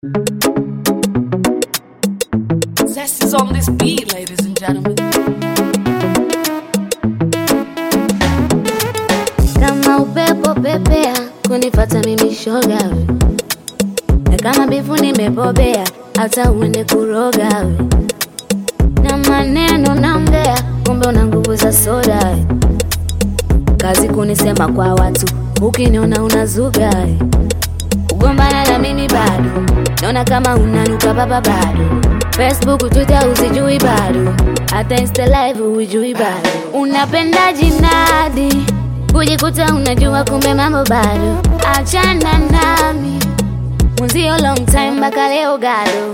Zest is on this beat, ladies and gentlemen. kama upepo pepea kunifata mimi shoga we na kama bifu nimebobea hata uende kuroga we na maneno naongea kumbe una nguvu za soda we kazi kunisema kwa watu ukiniona unazuga we kugombana na mimi bado naona kama unanuka baba bado facebook twitter usijui bado hata insta live hujui bado unapenda jinadi kujikuta unajua kumbe mambo bado achana nami mwenzio long time mpaka leo gado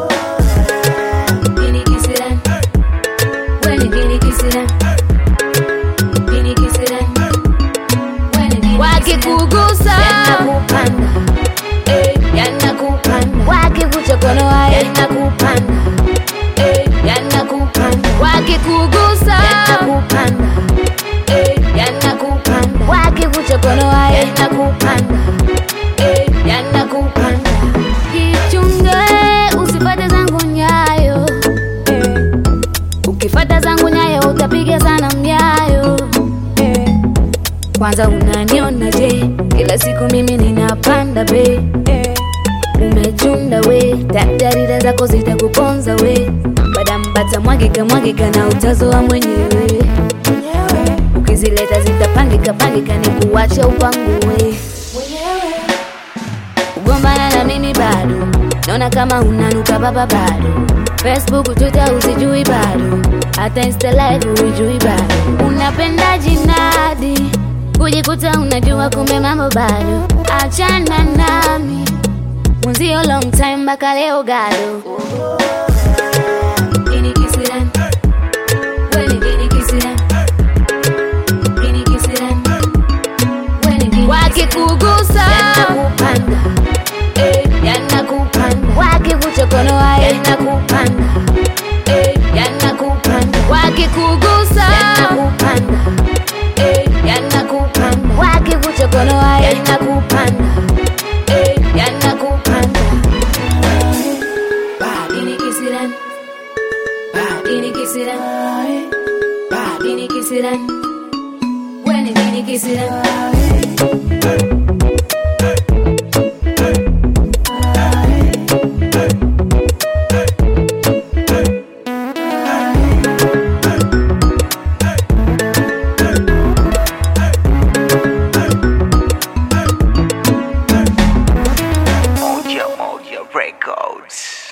Gini kisiran. Weni gini kisiran. Gini kisiran. Weni gini kisiran. wakikugusa yanakupanda eh, yanakupanda wakivucha kono wae yanakupanda eh, yanakupanda wakikugusa yanakupanda eh, yanakupanda wakivucha kono wae yanakupanda eh, yanakupanda jichunge usipate zangu nyayo eh, ukifata zangu nyayo utapiga sana myayo eh, kwanza unaniona je kila siku mimi ninapanda be eh, umechunda we tatarira zako zitakuponza we badambata mwagika mwagika na utazoa mwenyewe ukizileta zitapangika pangika ni kuwache upangue kugombana na mimi bado naona kama unanuka baba bado facebook twitter usijui bado hata insta live hujui bado unapenda jinadi kujikuta unajua kumbe mambo bado achana nami mwenzio long time mpaka leo gado Gini kisiran. Weni gini kisiran. Gini kisiran. Weni gini wakikugusa yanakupanda eh, yanakupanda wakivucha kono wae yanakupanda eh, yanakupanda wakikugusa yanakupanda eh, yanakupanda wakivucha kono wae yanakupanda eh, yanakupanda Gini kisiran. Gini kisiran. Gini kisiran. Weni gini kisiran. Moja Moja Records.